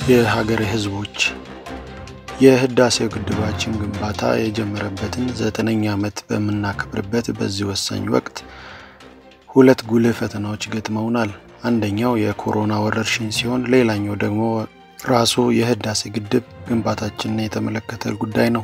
የሀገሬ ሕዝቦች የህዳሴው ግድባችን ግንባታ የጀመረበትን ዘጠነኛ ዓመት በምናከብርበት በዚህ ወሳኝ ወቅት ሁለት ጉልህ ፈተናዎች ገጥመውናል። አንደኛው የኮሮና ወረርሽኝ ሲሆን፣ ሌላኛው ደግሞ ራሱ የህዳሴ ግድብ ግንባታችንን የተመለከተ ጉዳይ ነው።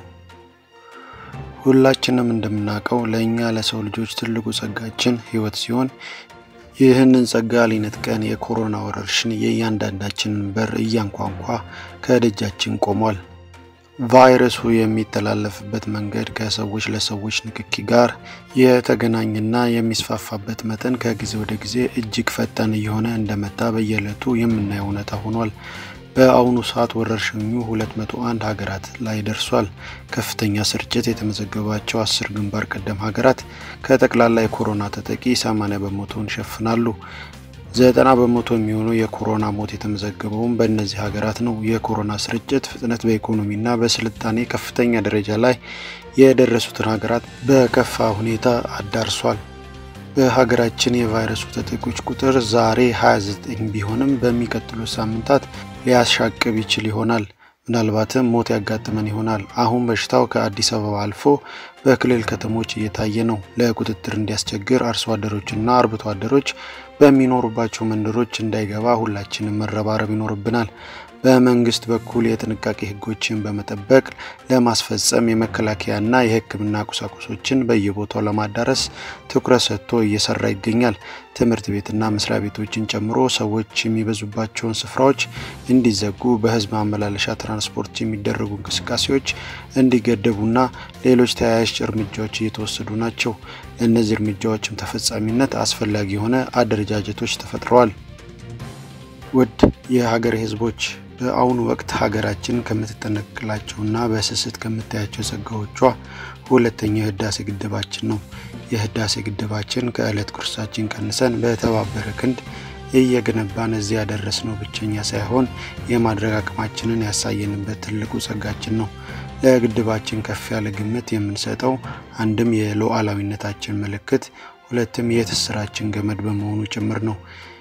ሁላችንም እንደምናውቀው ለእኛ ለሰው ልጆች ትልቁ ጸጋችን ህይወት ሲሆን ይህንን ጸጋ ሊነጥቀን የኮሮና ወረርሽኝ የእያንዳንዳችንን በር እያንኳኳ ከደጃችን ቆሟል። ቫይረሱ የሚተላለፍበት መንገድ ከሰዎች ለሰዎች ንክኪ ጋር የተገናኘና የሚስፋፋበት መጠን ከጊዜ ወደ ጊዜ እጅግ ፈጣን እየሆነ እንደመጣ በየዕለቱ የምናየው እውነታ ሆኗል። በአሁኑ ሰዓት ወረርሽኙ 201 ሀገራት ላይ ደርሷል። ከፍተኛ ስርጭት የተመዘገባቸው አስር ግንባር ቀደም ሀገራት ከጠቅላላ የኮሮና ተጠቂ 80 በመቶውን ይሸፍናሉ። ዘጠና በመቶ የሚሆነው የኮሮና ሞት የተመዘገበውም በእነዚህ ሀገራት ነው። የኮሮና ስርጭት ፍጥነት በኢኮኖሚና በስልጣኔ ከፍተኛ ደረጃ ላይ የደረሱትን ሀገራት በከፋ ሁኔታ አዳርሷል። በሀገራችን የቫይረሱ ተጠቂዎች ቁጥር ዛሬ 29 ቢሆንም በሚቀጥሉት ሳምንታት ሊያሻቅብ ይችል ይሆናል። ምናልባትም ሞት ያጋጥመን ይሆናል። አሁን በሽታው ከአዲስ አበባ አልፎ በክልል ከተሞች እየታየ ነው። ለቁጥጥር እንዲያስቸግር አርሶ አደሮችና አርብቶ አደሮች በሚኖሩባቸው መንደሮች እንዳይገባ ሁላችንም መረባረብ ይኖርብናል። በመንግስት በኩል የጥንቃቄ ሕጎችን በመጠበቅ ለማስፈጸም የመከላከያና የሕክምና ቁሳቁሶችን በየቦታው ለማዳረስ ትኩረት ሰጥቶ እየሰራ ይገኛል። ትምህርት ቤትና መስሪያ ቤቶችን ጨምሮ ሰዎች የሚበዙባቸውን ስፍራዎች እንዲዘጉ፣ በህዝብ ማመላለሻ ትራንስፖርት የሚደረጉ እንቅስቃሴዎች እንዲገደቡና ሌሎች ተያያዥ እርምጃዎች እየተወሰዱ ናቸው። ለእነዚህ እርምጃዎችም ተፈጻሚነት አስፈላጊ የሆነ አደረጃጀቶች ተፈጥረዋል። ውድ የሀገሬ ህዝቦች በአሁኑ ወቅት ሀገራችን ከምትጠነቅላቸውና በስስት ከምታያቸው ጸጋዎቿ ሁለተኛው የህዳሴ ግድባችን ነው። የህዳሴ ግድባችን ከዕለት ጉርሳችን ቀንሰን በተባበረ ክንድ እየገነባን እዚህ ያደረስነው ብቸኛ ሳይሆን የማድረግ አቅማችንን ያሳየንበት ትልቁ ጸጋችን ነው። ለግድባችን ከፍ ያለ ግምት የምንሰጠው አንድም የሉዓላዊነታችን ምልክት፣ ሁለትም የትስራችን ገመድ በመሆኑ ጭምር ነው።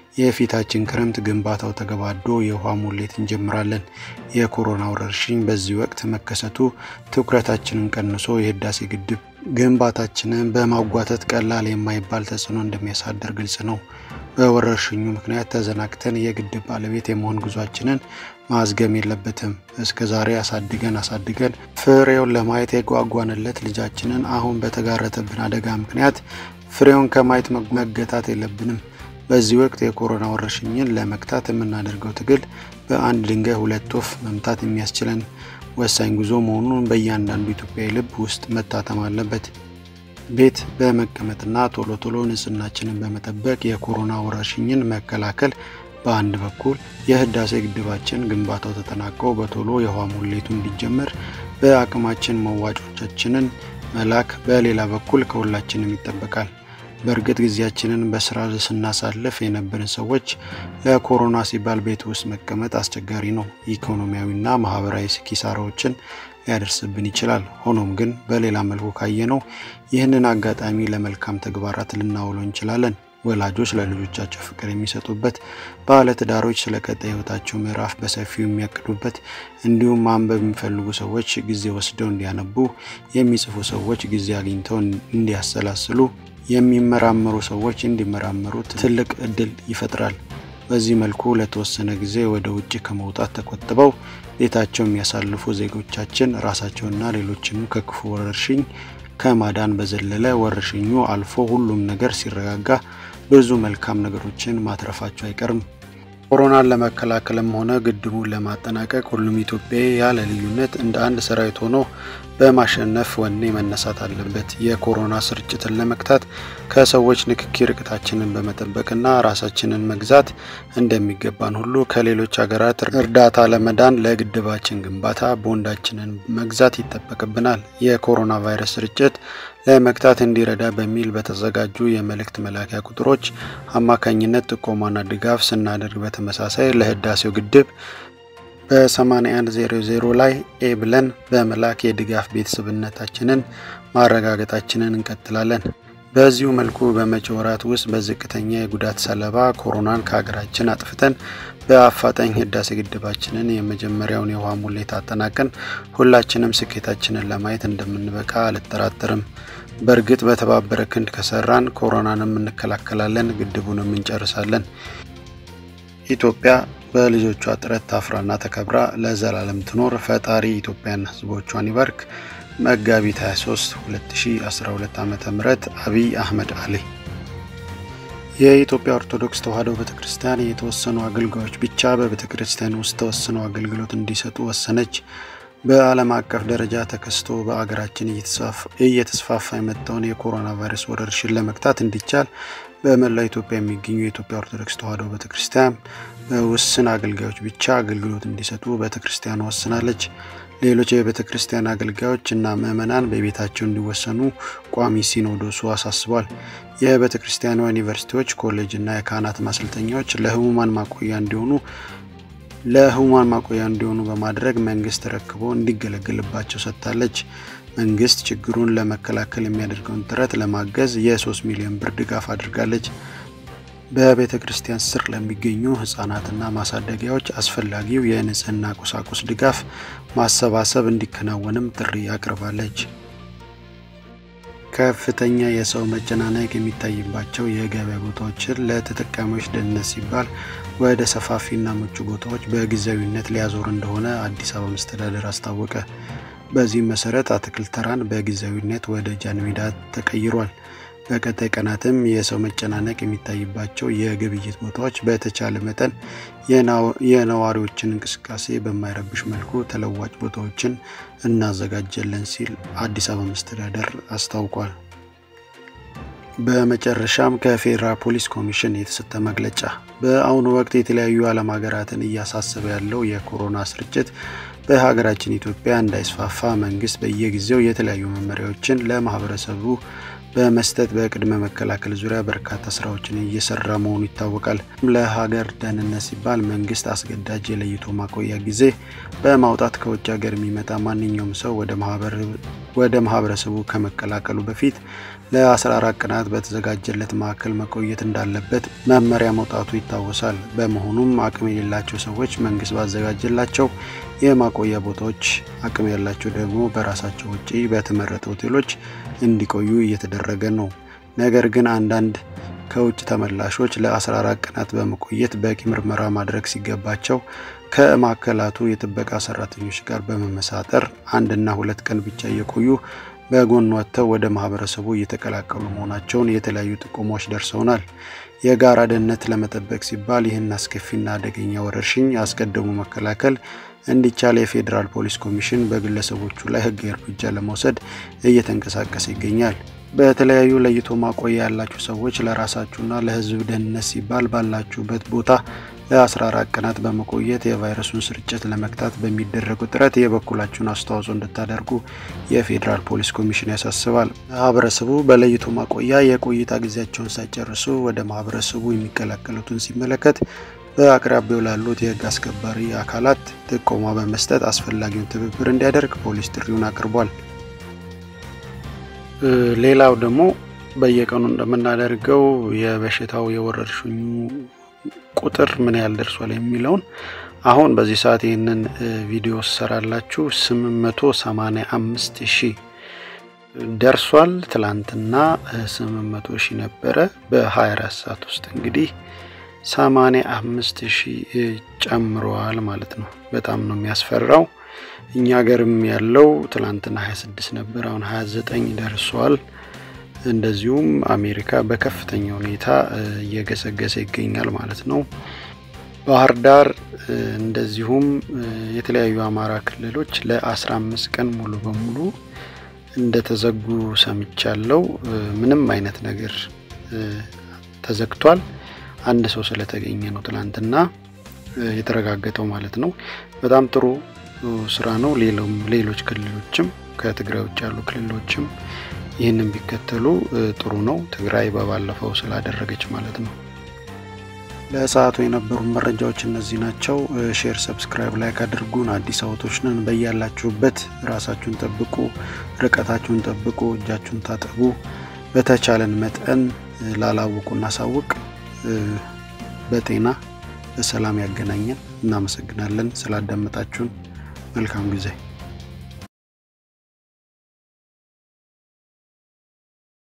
የፊታችን ክረምት ግንባታው ተገባዶ የውሃ ሙሌት እንጀምራለን። የኮሮና ወረርሽኝ በዚህ ወቅት መከሰቱ ትኩረታችንን ቀንሶ የህዳሴ ግድብ ግንባታችንን በማጓተት ቀላል የማይባል ተጽዕኖ እንደሚያሳድር ግልጽ ነው። በወረርሽኙ ምክንያት ተዘናግተን የግድብ ባለቤት የመሆን ጉዟችንን ማዝገም የለበትም። እስከ ዛሬ አሳድገን አሳድገን ፍሬውን ለማየት የጓጓንለት ልጃችንን አሁን በተጋረጠብን አደጋ ምክንያት ፍሬውን ከማየት መገታት የለብንም። በዚህ ወቅት የኮሮና ወረርሽኝን ለመግታት የምናደርገው ትግል በአንድ ድንጋይ ሁለት ወፍ መምታት የሚያስችለን ወሳኝ ጉዞ መሆኑን በእያንዳንዱ ኢትዮጵያዊ ልብ ውስጥ መታተም አለበት። ቤት በመቀመጥና ቶሎ ቶሎ ንጽህናችንን በመጠበቅ የኮሮና ወረርሽኝን መከላከል በአንድ በኩል፣ የህዳሴ ግድባችን ግንባታው ተጠናቆ በቶሎ የውሃ ሙሌቱ እንዲጀመር በአቅማችን መዋጮቻችንን መላክ በሌላ በኩል ከሁላችንም ይጠበቃል። በእርግጥ ጊዜያችንን በስራ ስናሳልፍ የነበርን ሰዎች ለኮሮና ሲባል ቤት ውስጥ መቀመጥ አስቸጋሪ ነው። ኢኮኖሚያዊና ማህበራዊ ኪሳራዎችን ሊያደርስብን ይችላል። ሆኖም ግን በሌላ መልኩ ካየነው ይህንን አጋጣሚ ለመልካም ተግባራት ልናውለው እንችላለን። ወላጆች ለልጆቻቸው ፍቅር የሚሰጡበት፣ ባለትዳሮች ስለ ቀጣይ ህይወታቸው ምዕራፍ በሰፊው የሚያቅዱበት፣ እንዲሁም ማንበብ የሚፈልጉ ሰዎች ጊዜ ወስደው እንዲያነቡ፣ የሚጽፉ ሰዎች ጊዜ አግኝተው እንዲያሰላስሉ የሚመራመሩ ሰዎች እንዲመራመሩ ትልቅ እድል ይፈጥራል። በዚህ መልኩ ለተወሰነ ጊዜ ወደ ውጭ ከመውጣት ተቆጥበው ቤታቸው የሚያሳልፉ ዜጎቻችን ራሳቸውና ሌሎችንም ከክፉ ወረርሽኝ ከማዳን በዘለለ ወረርሽኙ አልፎ ሁሉም ነገር ሲረጋጋ ብዙ መልካም ነገሮችን ማትረፋቸው አይቀርም። ኮሮናን ለመከላከልም ሆነ ግድቡን ለማጠናቀቅ ሁሉም ኢትዮጵያዊ ያለ ልዩነት እንደ አንድ ሰራዊት ሆኖ በማሸነፍ ወኔ መነሳት አለበት። የኮሮና ስርጭትን ለመግታት ከሰዎች ንክኪ ርቀታችንን በመጠበቅና ራሳችንን መግዛት እንደሚገባን ሁሉ ከሌሎች ሀገራት እርዳታ ለመዳን ለግድባችን ግንባታ ቦንዳችንን መግዛት ይጠበቅብናል። የኮሮና ቫይረስ ስርጭት ለመግታት እንዲረዳ በሚል በተዘጋጁ የመልእክት መላኪያ ቁጥሮች አማካኝነት ጥቆማና ድጋፍ ስናደርግ በተመሳሳይ ለህዳሴው ግድብ በ8100 ላይ ኤ ብለን በመላክ የድጋፍ ቤተሰብነታችንን ማረጋገጣችንን እንቀጥላለን። በዚሁ መልኩ በመጪው ወራት ውስጥ በዝቅተኛ የጉዳት ሰለባ ኮሮናን ከሀገራችን አጥፍተን በአፋጣኝ ህዳሴ ግድባችንን የመጀመሪያውን የውሃ ሙሌት አጠናቀን ሁላችንም ስኬታችንን ለማየት እንደምንበቃ አልጠራጠርም። በእርግጥ በተባበረ ክንድ ከሰራን ኮሮናንም እንከላከላለን፣ ግድቡንም እንጨርሳለን። ኢትዮጵያ በልጆቿ ጥረት ታፍራና ተከብራ ለዘላለም ትኖር። ፈጣሪ ኢትዮጵያን ህዝቦቿን ይባርክ። መጋቢት 23 2012 ዓ ም አብይ አህመድ አሊ። የኢትዮጵያ ኦርቶዶክስ ተዋሕዶ ቤተ ክርስቲያን የተወሰኑ አገልጋዮች ብቻ በቤተ ክርስቲያን ውስጥ ተወስነው አገልግሎት እንዲሰጡ ወሰነች። በዓለም አቀፍ ደረጃ ተከስቶ በአገራችን እየተስፋፋ የመጣውን የኮሮና ቫይረስ ወረርሽኝ ለመግታት እንዲቻል በመላው ኢትዮጵያ የሚገኙ የኢትዮጵያ ኦርቶዶክስ ተዋሕዶ ቤተ ክርስቲያን በውስን አገልጋዮች ብቻ አገልግሎት እንዲሰጡ ቤተ ክርስቲያኑ ወስናለች። ሌሎች የቤተ ክርስቲያን አገልጋዮች እና ምዕመናን በቤታቸው እንዲወሰኑ ቋሚ ሲኖዶሱ አሳስቧል። የቤተ ክርስቲያኗ ዩኒቨርሲቲዎች፣ ኮሌጅ እና የካህናት ማሰልጠኛዎች ለህሙማን ማቆያ እንዲሆኑ ለህሙማን ማቆያ እንዲሆኑ በማድረግ መንግስት ተረክቦ እንዲገለገልባቸው ሰጥታለች። መንግስት ችግሩን ለመከላከል የሚያደርገውን ጥረት ለማገዝ የ3 ሚሊዮን ብር ድጋፍ አድርጋለች። በቤተ ክርስቲያን ስር ለሚገኙ ህጻናትና ማሳደጊያዎች አስፈላጊው የንጽህና ቁሳቁስ ድጋፍ ማሰባሰብ እንዲከናወንም ጥሪ አቅርባለች። ከፍተኛ የሰው መጨናነቅ የሚታይባቸው የገበያ ቦታዎችን ለተጠቃሚዎች ደህንነት ሲባል ወደ ሰፋፊና ምቹ ቦታዎች በጊዜያዊነት ሊያዞር እንደሆነ አዲስ አበባ መስተዳደር አስታወቀ። በዚህም መሰረት አትክልት ተራን በጊዜያዊነት ወደ ጃን ሜዳ ተቀይሯል። በቀጣይ ቀናትም የሰው መጨናነቅ የሚታይባቸው የግብይት ቦታዎች በተቻለ መጠን የነዋሪዎችን እንቅስቃሴ በማይረብሽ መልኩ ተለዋጭ ቦታዎችን እናዘጋጀለን ሲል አዲስ አበባ መስተዳደር አስታውቋል። በመጨረሻም ከፌዴራል ፖሊስ ኮሚሽን የተሰጠ መግለጫ። በአሁኑ ወቅት የተለያዩ ዓለም ሀገራትን እያሳሰበ ያለው የኮሮና ስርጭት በሀገራችን ኢትዮጵያ እንዳይስፋፋ መንግስት በየጊዜው የተለያዩ መመሪያዎችን ለማህበረሰቡ በመስጠት በቅድመ መከላከል ዙሪያ በርካታ ስራዎችን እየሰራ መሆኑ ይታወቃል። ለሀገር ደህንነት ሲባል መንግስት አስገዳጅ የለይቶ ማቆያ ጊዜ በማውጣት ከውጭ ሀገር የሚመጣ ማንኛውም ሰው ወደ ማህበረሰቡ ከመቀላቀሉ በፊት ለ14 ቀናት በተዘጋጀለት ማዕከል መቆየት እንዳለበት መመሪያ መውጣቱ ይታወሳል። በመሆኑም አቅም የሌላቸው ሰዎች መንግስት ባዘጋጀላቸው የማቆያ ቦታዎች፣ አቅም ያላቸው ደግሞ በራሳቸው ውጪ በተመረጡ ሆቴሎች እንዲቆዩ እየተደረገ ነው። ነገር ግን አንዳንድ ከውጭ ተመላሾች ለ14 ቀናት በመቆየት በቂ ምርመራ ማድረግ ሲገባቸው ከማዕከላቱ የጥበቃ ሰራተኞች ጋር በመመሳጠር አንድና ሁለት ቀን ብቻ እየቆዩ በጎን ወጥተው ወደ ማህበረሰቡ እየተቀላቀሉ መሆናቸውን የተለያዩ ጥቆማዎች ደርሰውናል። የጋራ ደህንነት ለመጠበቅ ሲባል ይህን አስከፊና አደገኛ ወረርሽኝ አስቀድሞ መከላከል እንዲቻል የፌዴራል ፖሊስ ኮሚሽን በግለሰቦቹ ላይ ሕጋዊ እርምጃ ለመውሰድ እየተንቀሳቀሰ ይገኛል። በተለያዩ ለይቶ ማቆያ ያላችሁ ሰዎች ለራሳችሁና ለሕዝብ ደህንነት ሲባል ባላችሁበት ቦታ ለ14 ቀናት በመቆየት የቫይረሱን ስርጭት ለመግታት በሚደረገው ጥረት የበኩላችሁን አስተዋጽኦ እንድታደርጉ የፌዴራል ፖሊስ ኮሚሽን ያሳስባል። ማህበረሰቡ በለይቶ ማቆያ የቆይታ ጊዜያቸውን ሳይጨርሱ ወደ ማህበረሰቡ የሚቀላቀሉትን ሲመለከት በአቅራቢያው ላሉት የህግ አስከባሪ አካላት ጥቆማ በመስጠት አስፈላጊውን ትብብር እንዲያደርግ ፖሊስ ጥሪውን አቅርቧል። ሌላው ደግሞ በየቀኑ እንደምናደርገው የበሽታው የወረርሽኙ ቁጥር ምን ያህል ደርሷል የሚለውን አሁን በዚህ ሰዓት ይህንን ቪዲዮ ሰራላችሁ 885 ሺህ ደርሷል። ትላንትና 800 ሺህ ነበረ። በ24 ሰዓት ውስጥ እንግዲህ 85 ሺህ ጨምረዋል ማለት ነው። በጣም ነው የሚያስፈራው። እኛ ሀገርም ያለው ትላንትና 26 ነበር፣ አሁን 29 ደርሷል። እንደዚሁም አሜሪካ በከፍተኛ ሁኔታ እየገሰገሰ ይገኛል ማለት ነው። ባህር ዳር እንደዚሁም የተለያዩ አማራ ክልሎች ለ15 ቀን ሙሉ በሙሉ እንደተዘጉ ሰምቻለው። ምንም አይነት ነገር ተዘግቷል። አንድ ሰው ስለተገኘ ነው ትላንትና የተረጋገጠው ማለት ነው። በጣም ጥሩ ስራ ነው። ሌሎች ክልሎችም ከትግራይ ውጭ ያሉ ክልሎችም ይህንን ቢከተሉ ጥሩ ነው። ትግራይ በባለፈው ስላደረገች ማለት ነው። ለሰዓቱ የነበሩ መረጃዎች እነዚህ ናቸው። ሼር፣ ሰብስክራይብ፣ ላይክ አድርጉን። አዲስ አበቦች ነን። በያላችሁበት ራሳችሁን ጠብቁ፣ ርቀታችሁን ጠብቁ፣ እጃችሁን ታጠቡ። በተቻለን መጠን ላላወቁ እናሳውቅ። በጤና በሰላም ያገናኘን። እናመሰግናለን ስላዳመጣችሁን። መልካም ጊዜ